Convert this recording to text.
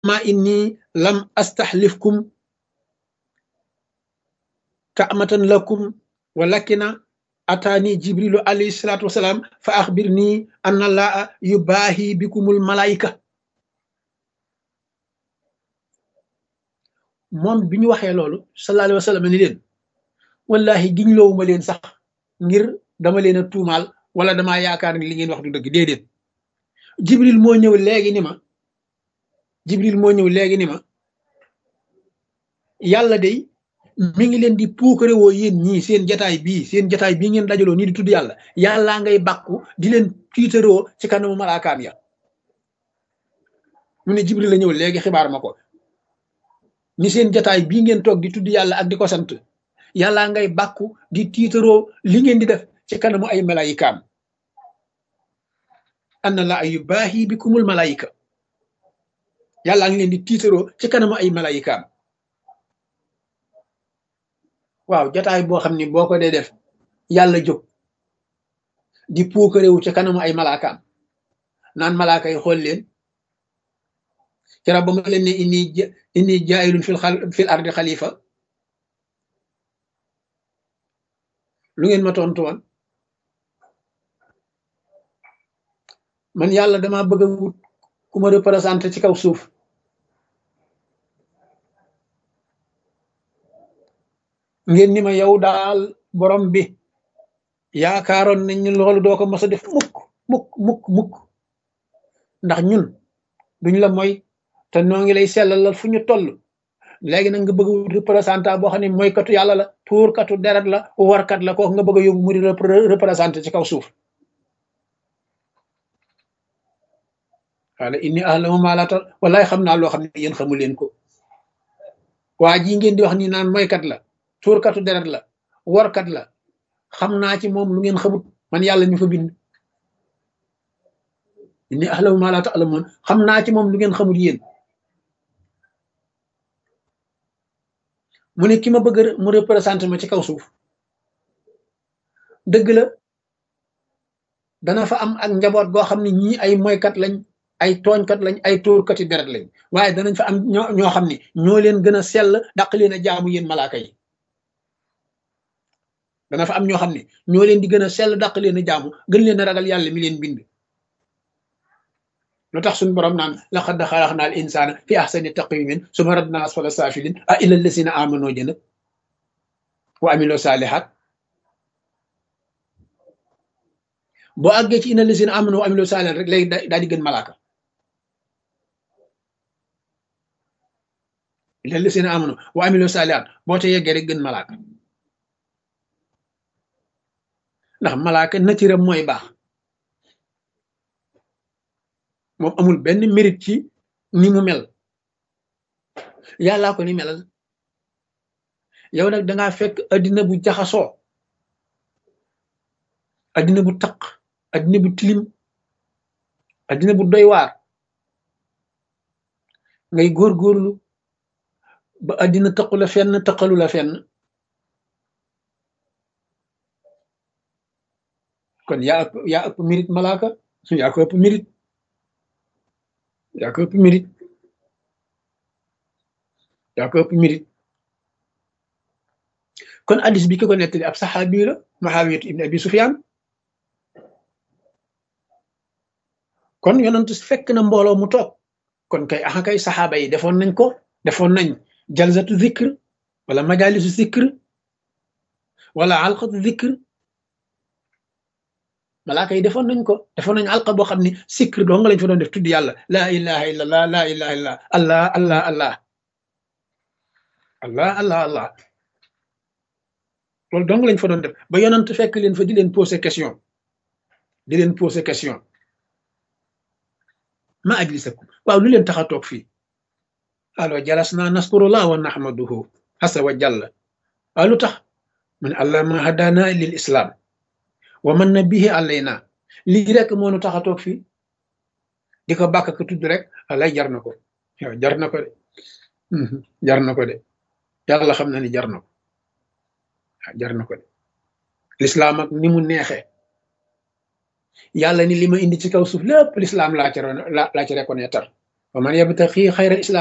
ma inni lam astaxlifkum kaamatan lakum walakina ataani jibrilu alayhi salaatu wasalaam fa axbir nii anna laa yubaahi bikumul malaayika moom bi ñu waxee loolu sallallahu alayhi wa sallam ni leen wallahi giñ loowuma leen sax ngir dama leen a tuumaal wala damaa yaakaar ni li ngeen wax du dëgg déedéet jibril moo ñëw léegi ni ma jibril moo ñëw léegi ni ma yàlla day mi ngi leen di puukare woo yéen ñii seen jataay bii seen jataay bii ngeen dajaloo nii di tudd yàlla yàllaa ngay bàkku di leen tiitaroo ci kanamu malaakaam ya mu ne jibril la ñëw léegi xibaar ma ko ni seen jataay bii ngeen toog di tudd yàlla ak di ko sant yàllaa ngay bàkku di tiitaroo li ngeen di def ci kanamu ay malaayikaam anna la yu baahi bikumul malaayika yàllaa ngi leen di tiitaroo ci kanamu ay malaayikaam waaw jataay boo xam ni boo ko dee def yàlla jóg di puukarewu ci kanamu ay malaakaam naan malaaka yi xool leen kera ba ma leen ne inni inni jaayilun fil fil ardi xalifa lu ngeen ma tontu woon man yàlla dama bëgg a wut ku ma représenté ci kaw suuf ngeen ni ma yow daal borom bi yaakaaroon nañ ñu loolu doo ko mos a def mukk mukk mukk mukk ndax ñun duñ la mooy te noo ngi lay sellalal fu ñu toll léegi nag nga bëgg a wut représentant boo xam ne mooy katu yàlla la tuurkatu deret la warkat la kooku nga bëgg a yóbbu mu di représenté ci kaw suuf wala inni ahlamu ma la tal wallaay xam naa loo xam ne yéen xamu leen ko waa ji ngeen di wax ni naan mooykat la tuurkatu deret la warkat la xam naa ci moom lu ngeen xamut man yàlla ñu fa bind inni ahlamu ma la ta'lamun xam naa ci moom lu ngeen xamut yéen mu ne ki ma bëgg mu représenté ma ci kaw suuf dëgg la dana fa am ak njaboot goo xam ne ñii ay moykat lañ ay tooñkat lañ ay tóorkati deret lañ waaye danañ fa am ñoo ñoo xam ne ñoo leen gën a sell daq leen a jaamu yéen malaaka yi dana fa am ñoo xam ne ñoo leen di gën a sell daq leen a jaamu gën leen a ragal yàlla mi leen bind lu tax suñu borom naan laqad xalaqna al insana fi ahsani taqwimin suma radna asfala safilin a illa allasina amano jëna wa amilo salihat boo àggee ci ina allasina amano wa amilo salihat rek léegi daal di gën malaaka illa allasina amano wa amilo salihat boo te yeggee rek gën malaaka ndax malaaka natiram mooy baax moom amul benn mérite ci ni mu mel yàllaa ko ni melal yow nag dangaa fekk addina bu jaxasoo addina bu taq addina bu tilim addina bu doy waar ngay góorgóorlu ba addina taqu la fenn taqalu la fenn kon yaa ëpp yaa ëpp mérite malaaka yaa ko ëpp mérite yaa ko ëpp mérite yaa ko ëpp mérite kon addis bi ki ko nettali ab saxaabi la Muawiyatu ibn Abi Sufyaan kon yonent fekk na mbooloo mu toog kon kay axa kay saxaaba yi defoon nañ ko defoon nañ jalsatu zikr wala majalisu zikr wala alqatu zikr malaaka yi defoon nañ ko defoon nañ alqa boo xam ne sikr doo nga lañ fa doon def tudd yàlla laa ilaha illa allah laa ilaha illa allah allah allah allah allah allah loolu dong lañ fa doon def ba yonant fekk leen fa di leen poser question di leen poser question ma ajlisakum waaw lu leen tax a toog fii alo jalasna naskurullah wa nahmaduhu asa wa jalla waaw lu tax mu ne allah ma hadana lil islam wa man na bihi alayna lii rek moo nu tax a toog fii di ko bàkk ko tudd rek alay jar na ko yow jar na ko de jar na ko de yàlla xam na ni jar na ko jar na ko de lislaam ak ni mu neexee yàlla ni li ma indi ci kaw suuf lépp lislaam laa ci laa ci reconnaître wa man yabtaxi xayra islam